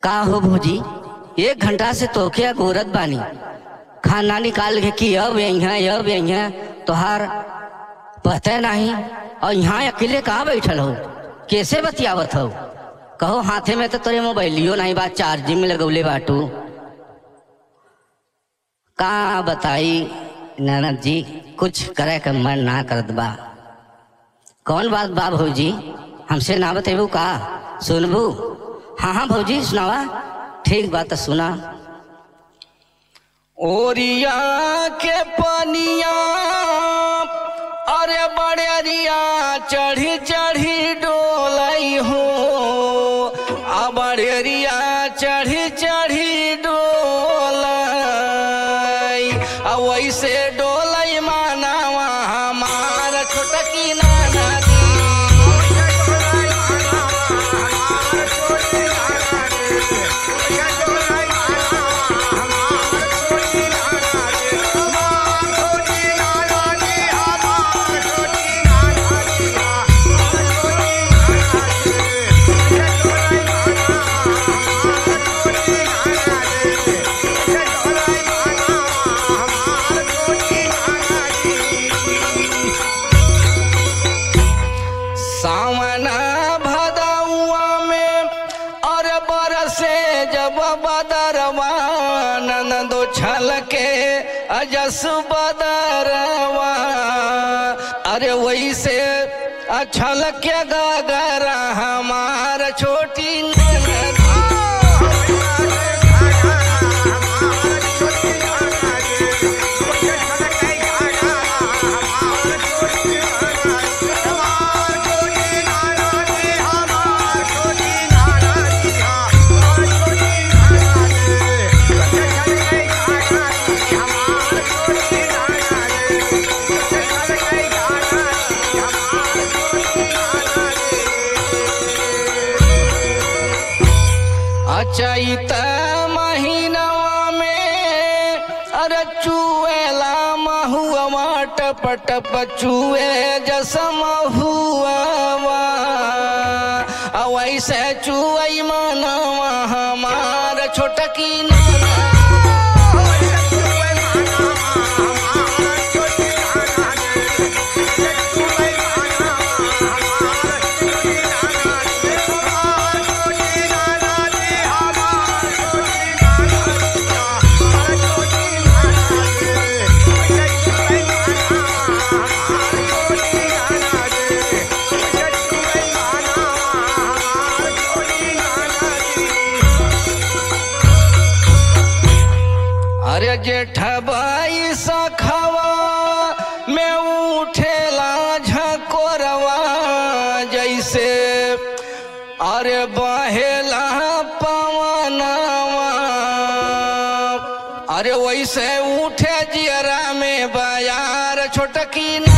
का हो भौजी एक घंटा से तोखे गोरत बानी खाना निकाल के कि अब यहाँ अब यहाँ तोहार पता नहीं और यहाँ अकेले कहाँ बैठल हो कैसे बतियावत हो कहो हाथे में तो तोरे मोबाइलियो नहीं बात चार्जिंग में लगौले बाटू का बताई ननद जी कुछ करे के मन ना करत बा कौन बात बा भौजी हमसे ना बतेबू का सुनबू हाँ हाँ भौजी सुनावा ठीक बात तो सुना ओरिया के पनिया अरे बड़ेरिया चढ़ी चढ़ी डोलाई हो आ बड़ेरिया चढ़ी चढ़ी डोलाई आ वैसे डोलाई मानावा हमार छोटकी नाना दी सावना भदौआ में और बरसे जब बदरवा नंदो छल के अजस बदरवा अरे वैसे अछल के गगरा हमार छोटी ननद अचैत महीनवा में अरे चुएला महुआ टप टप चुए जस महुआ वैसे चुई मनवा हमार छोटकी नाना अरे जेठबाई सखवा में उठेला झकोरवा जैसे अरे बहेला पवनवा अरे वैसे उठे जियरा में बयार छोटकी